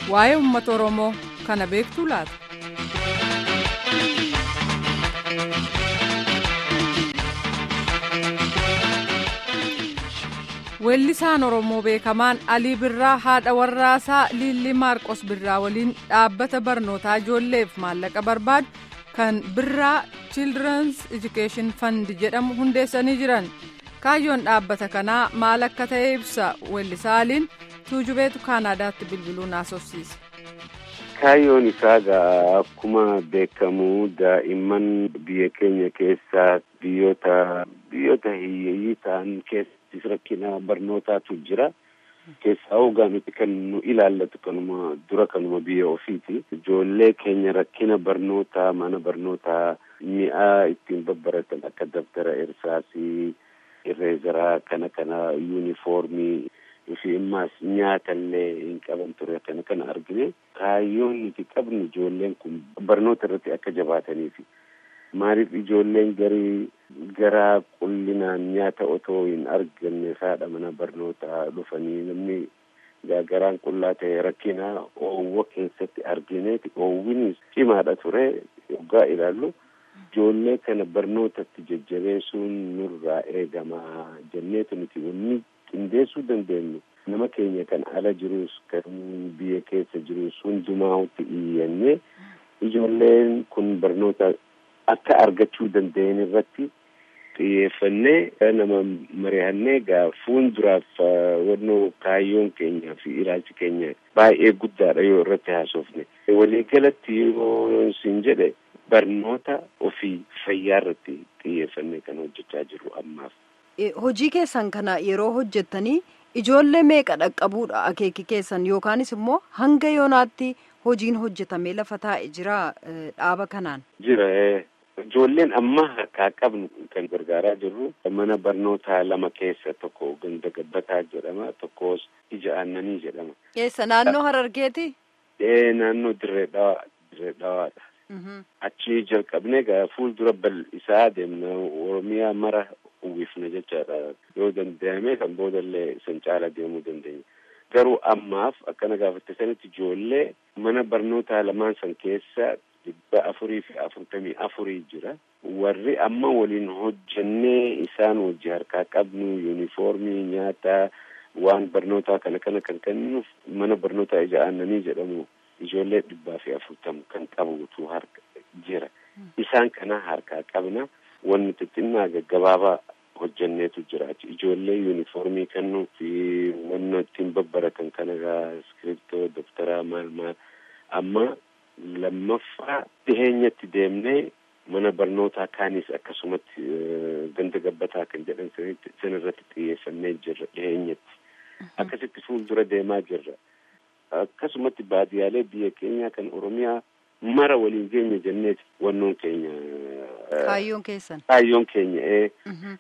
waa'ee uummata oromoo kana beektuu laata. weellisaan oromoo beekamaan alii birraa haadha warraasaa liillii maarqos birraa waliin dhaabbata barnootaa ijoolleef maallaqa barbaadu kan birraa children's education fund jedhamu hundeessanii jiran kaayyoon dhaabbata kanaa maal akka ta'e ibsa weellisaa aliin tuujubeetu kaanaadaatti bilbiluun haasofsiise. kaayyoon isaa gaa akkuma beekamu daa'imman biyya keenya keessaa biyyoota biyyoota hiyyeeyyii ta'an keessattis rakkina barnootaatu jira. keessaa hoogaa nuti kan nu ilaallatu kanuma dura kanuma biyya ofiiti. Ijoollee keenya rakkina barnootaa mana barnootaa mi'aa ittiin babbaratan akka daftara irsaasii irreezaraa kana kana yuunifoormii fi immaas nyaata illee hin qaban ture kana kana argine kaayyoon nuti qabnu ijoolleen kun barnoota irratti akka jabaataniifi. maaliif ijoolleen garii gara qullinaan nyaata otoo hin arganne haadha mana barnootaa dhufanii namni garaan qullaa ta'e rakkina oowwa keessatti argineeti oowwinis cimaadha ture yoggaa ilaallu ijoollee kana barnootatti jajjabeessuun nurraa eegama jenneetu nuti wanni qindeessuu dandeenyu nama keenya kan ala jirus kan biyya keessa jirus hundumaatti iyyannee ijoolleen kun barnoota akka argachuu danda'an irratti xiyyeeffannee nama mari'annee gaa fuulduraaf wannoo kaayyoon keenya fi ilaalchi keenya baay'ee guddaadha yoo irratti haasofne waliigalatti yoo siin jedhe barnoota ofii fayyaa irratti xiyyeeffannee kan hojjechaa jirru ammaaf. Hojii keessan kana yeroo hojjettanii ijoollee meeqa dhaqqabuudha akeeki keessan yookaanis immoo hanga yoonaatti hojiin hojjetamee lafa taa'e jira dhaaba kanaan. Jira ijoolleen amma harkaa qabnu kan gargaaraa jirru mana barnootaa lama keessa tokko ganda gabbataa jedhama tokkos ija aannanii jedhama. Eessa naannoo Harargeeti? Ee naannoo dirree dhawaa dirree dhawaadha. Achi jalqabnee gaa fuuldura bal'isaa deemna Oromiyaa mara uwwifna jechaadha yoo danda'ame kan boodallee san caala deemuu dandeenya. Garuu ammaaf akkana gaafatte sanitti ijoollee mana barnootaa lamaan san keessa dhibba afurii fi afurtamii afurii jira. Warri amma waliin hojjannee isaan wajji harkaa qabnu yuunifoormii nyaata waan barnootaa kana kana kan kennuuf mana barnootaa ija aannanii jedhamu ijoollee dhibbaa fi afurtamu kan qabutu harka jira. Isaan kana harkaa qabna. Wanni xixinnaa gaggabaabaa hojjanneetu jira. Ijoollee yuunifoormii kennuu fi wanna ittiin babbaratan kan egaa iskiriptoo, dabtaraa maal maal amma lammaffaa dhiheenyatti deemnee mana barnootaa kaanis akkasumatti ganda gabbataa kan jedhan san irratti xiyyeeffannee jirra dhiheenyatti. Akkasitti fuuldura deemaa jirra. Akkasumatti baadiyaalee biyya keenya kan Oromiyaa mara waliin geenya jenneeti wannoon keenya. Kaayyoon keessan. Kaayyoon keenya ee.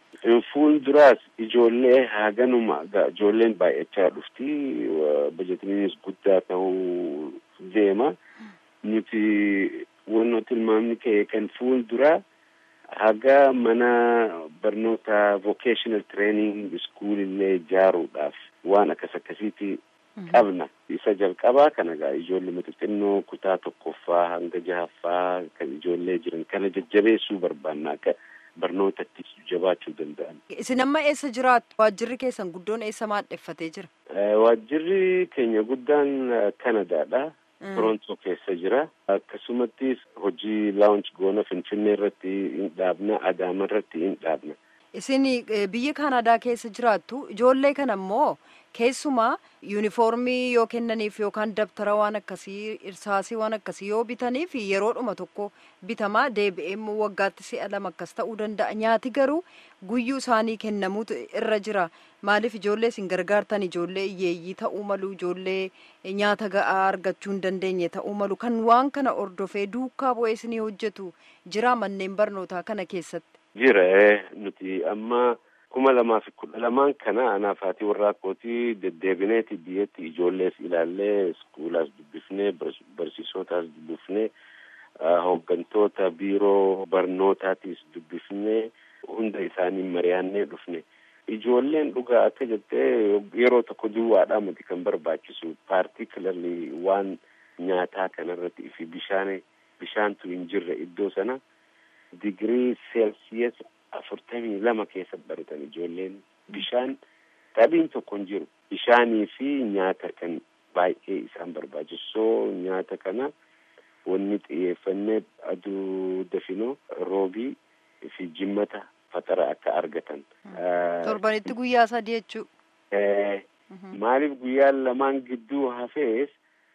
Fuulduraas ijoollee haganuma ijoolleen baay'achaa dhufti bajetiniinis guddaa ta'uu deema. Nuti wannoo tilmaamni ka'e kan fuulduraa haga mana barnoota vocational training school illee ijaaruudhaaf waan akkas akkasiiti qabna. Isa jalqabaa kana gaa ijoollee xixinnoo kutaa tokkoffaa hanga jahaffaa kan ijoollee jiran kana jajjabeessuu barbaanna akka barnootatti jabaachuu danda'an. Isin amma eessa jiraattu? Waajjirri keessan guddoon eessa maadheffatee jira? Waajjirri keenya guddaan Kanadaadha. Torontoo keessa jira. Akkasumattis hojii laawunch goona Finfinnee irratti hin dhaabna, Adaama irratti hin dhaabna. Isin biyya Kanadaa keessa jiraattu ijoollee kana immoo keessumaa yuunifoormii yoo kennaniif yookaan dabtara waan akkasii irsaasii waan akkasii yoo bitaniif yeroodhuma tokko bitamaa deebi'ee immoo waggaatti si'a lama akkas ta'uu danda'a nyaati garuu guyyuu isaanii kennamuutu irra jira maaliif ijoollee isin gargaartan ijoollee hiyyeeyyii ta'uu malu ijoollee nyaata ga'aa argachuu hin dandeenye ta'uu malu kan waan kana ordofee duukaa bu'ee isinii hojjetu jira manneen barnootaa kana keessatti. Jira nuti amma kuma lamaa fi kudha lamaan kana anaaf haati warraa kootii deddeebineeti biyyatti ijoollees ilaallee iskuulaas dubbifnee barsiisotaas dubbifnee hooggantoota biiroo barnootaatis dubbifnee hunda isaanii mari'annee dhufne ijoolleen dhugaa akka jettee yeroo tokko duwwaadhaa miti kan barbaachisu paartikularli waan nyaataa kanarratti fi bishaan bishaantu hin jirre iddoo sana digirii seelsiyas afurtamii lama keessa baratan ijoolleen bishaan dhabiin tokko hin jiru bishaanii fi nyaata kan baay'ee isaan barbaachisoo nyaata kana wanni xiyyeeffannee aduu dafinoo roobii fi jimmata faxara akka argatan. Torbanitti guyyaa sadii jechuu. Maaliif guyyaa lamaan gidduu hafees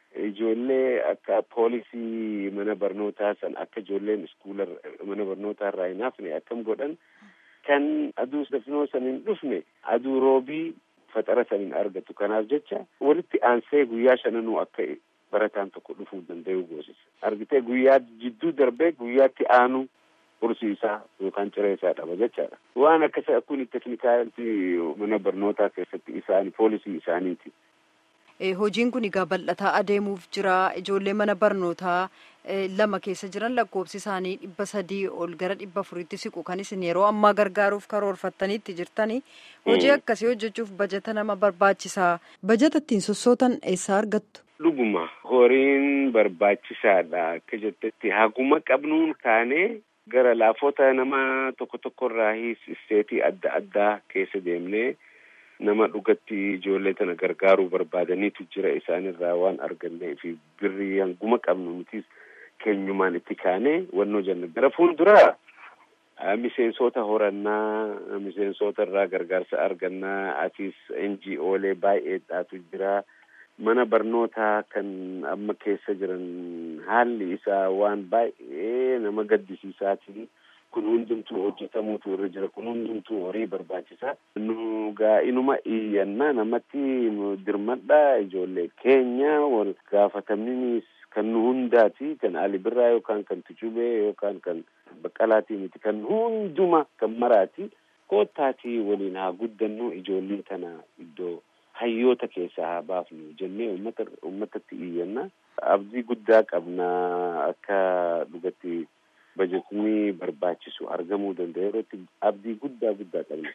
ijoollee akka poolisii mana barnootaa san akka ijoolleen iskuula mana barnootaa irraa hin hafne akkam godhan kan aduu dafinoo san hin dhufne aduu roobii faxara san hin argatu kanaaf jecha walitti aansee guyyaa shananuu akka barataan tokko dhufuu danda'u goosisa argitee guyyaa jidduu darbee guyyaatti aanu horsiisaa yookaan ciree isaa dhaba jechaadha waan akkasa kun teknikaalii mana barnootaa keessatti isaanii poolisii isaaniiti. Hojiin kun egaa bal'ataa adeemuuf jira ijoollee mana barnootaa lama keessa jiran lakkoofsi isaanii dhibba sadii ol gara dhibba afuriitti siqu kan isin yeroo ammaa gargaaruuf karoorfattaniitti jirtanii hojii akkasii hojjechuuf bajata nama barbaachisaa bajata ittiin sossootan eessaa argattu. Dhuguma horiin barbaachisaadha akka jettetti haguma qabnuun kaanee gara laafota nama tokko tokkorraa isteetii adda addaa keessa deemnee. nama dhugatti ijoollee tana gargaaruu barbaadaniitu jira isaanirraa waan argannee fi birrii hanguma qabnu nutis keenyumaan itti kaanee wannoo jenna gara fuulduraa miseensota horannaa miseensota irraa gargaarsa argannaa atis NGOlee baay'eedhaatu jira mana barnootaa kan amma keessa jiran haalli isaa waan baay'ee nama gaddisiisaatii kun hundumtuu hojjetamuutu irra jira kun hundumtuu horii barbaachisa nu gaa inuma iyyannaa namatti dirmadhaa ijoollee keenya wal gaafatamninis kan nu hundaati kan Ali Birraa yookaan kan Tucubee yookaan kan Baqqalaatii miti kan hunduma kan maraati koottaatii waliin haa guddannu ijoollee tana iddoo hayyoota keessaa haa baafnu jennee ummata ummatatti iyyanna abdii guddaa qabna akka dhugatti bajetni barbaachisu argamuu danda'a yerootti abdii guddaa guddaa qabna.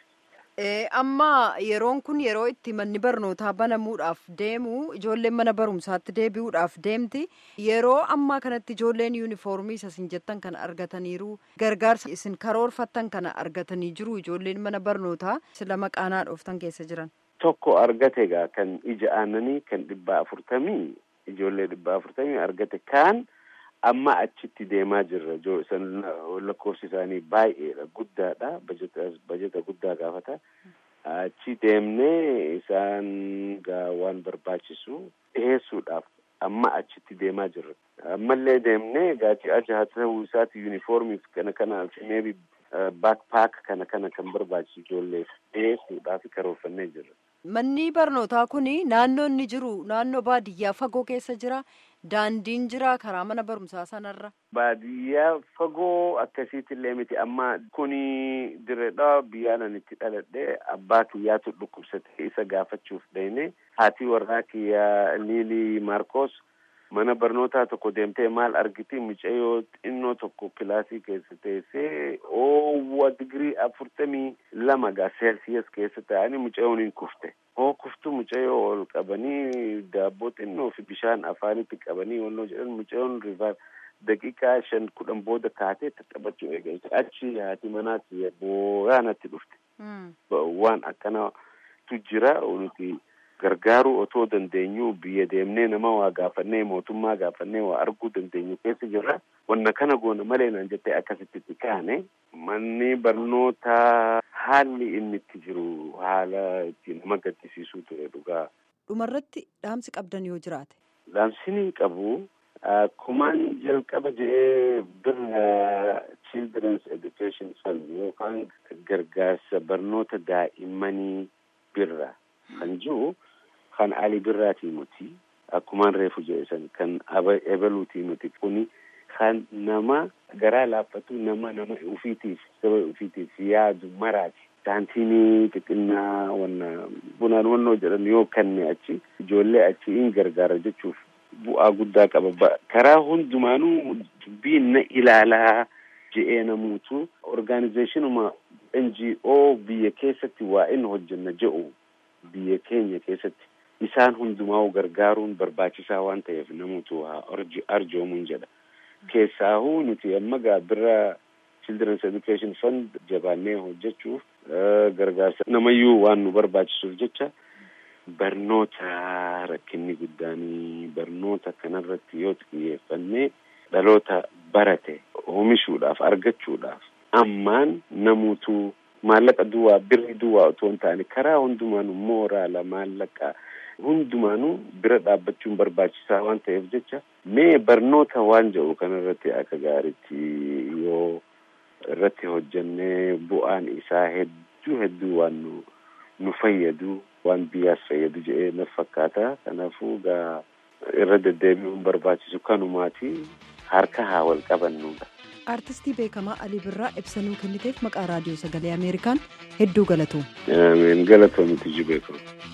Amma yeroon kun yeroo itti manni barnootaa banamuudhaaf deemu ijoolleen mana barumsaatti deebi'uudhaaf deemti yeroo ammaa kanatti ijoolleen yuunifoormii isa isin jettan kana argataniiru gargaarsa isin karoorfattan kana argatanii jiru ijoolleen mana barnootaa sila maqaanaa dhooftan keessa jiran. Tokko argate egaa kan ija aannanii kan dhibba afurtamii ijoollee dhibba afurtamii argate kaan. amma achitti deemaa jirra san lakkoofsi isaanii baay'eedha guddaadha bajeta guddaa gaafata achi deemnee isaan gaa waan barbaachisu dhiheessuudhaaf amma achitti deemaa jirra ammallee deemnee gaachi achi haa ta'uu isaati yuunifoormiif kana kana meebi baakpaak kana kana kan barbaachisu ijoolleef dhiheessuudhaaf karoorfannee jirra. Manni barnootaa kun naannoo inni jiru naannoo baadiyyaa fagoo keessa jira. Daandiin jira karaa mana barumsaa sanarra. Baadiyyaa fagoo akkasiitillee miti amma kuni direedha biyyaanan itti dhaladhe abbaa kiyyaatu dhukkubsate isa gaafachuuf deeme haati warraa kiyyaa Liilii Maarkos mana barnootaa tokko deemtee maal argiti mucayyoo xinnoo tokko kilaasii keessa teessee oowwa digirii afurtamii lama gaa seelsiyas keessa ta'anii mucayyoon hin kufte. hoo kuftu mucayyoo ol qabanii daabboo xinnoo fi bishaan afaanitti qabanii wannoo jedhan mucayyoon rifaar daqiiqaa shan kudhan booda kaatee taphachuu eegalte achi haati manaatti booyaanatti dhufte. waan akkanatu jira nuti gargaaruu otoo dandeenyu biyya deemnee nama waa gaafannee mootummaa gaafannee waa arguu dandeenyu keessa jirra. wanna kana goona malee naan jettee akkasitti itti kaane manni barnootaa haalli inni itti jiru haala itti nama gaddisiisuu ture dhugaa. Dhumarratti dhaamsi qabdan yoo jiraate. Dhaamsini qabu akkumaan jalqaba jedhee birra children's education fund yookaan gargaarsa barnoota daa'immanii birra kan jiru kan ali birraatii nuti akkumaan reefu jedhe san kan ebaluutii nuti kuni. kan nama garaa laaffatu nama nama ufiitiif saba ufiitiif yaadu maraati. Saantiinii xixinnaa wanna bunaan wannoo jedhan yoo kanne achi ijoollee achi in gargaara jechuuf bu'aa guddaa qaba. Karaa hundumaanuu dubbiin na ilaalaa je'ee namuutu orgaanizeeshinuma NGO biyya keessatti waa inni hojjenna jedhu biyya keenya keessatti isaan hundumaa gargaaruun barbaachisaa waan ta'eef namuutu haa arjoomuun jedha. Keessaahuu nuti amma gaa bira Children's Education Fund jabaannee hojjechuuf gargaarsa namayyuu waan nu barbaachisuuf jecha barnoota rakkinni guddaanii barnoota kanarratti yoo xiyyeeffannee dhaloota barate oomishuudhaaf argachuudhaaf ammaan namuutuu maallaqa duwwaa birri duwwaa otoo hin taane karaa hundumaanuu mooraala maallaqa hundumaanuu bira dhaabbachuun barbaachisaa waan ta'eef jecha mee barnoota waan jedhu kanarratti akka gaariitti yoo irratti hojjennee bu'aan isaa hedduu hedduu waan nu nu fayyadu waan biyyaas fayyadu jedhee na fakkaata kanaafuu gaa irra deddeebi'uun barbaachisu kanumaati harka haa wal qabannuudha. Artistii beekamaa Alii Birraa ibsanuu kenniteef maqaa raadiyoo sagalee Ameerikaan hedduu galatoom. Galatoomi tijji beekamu.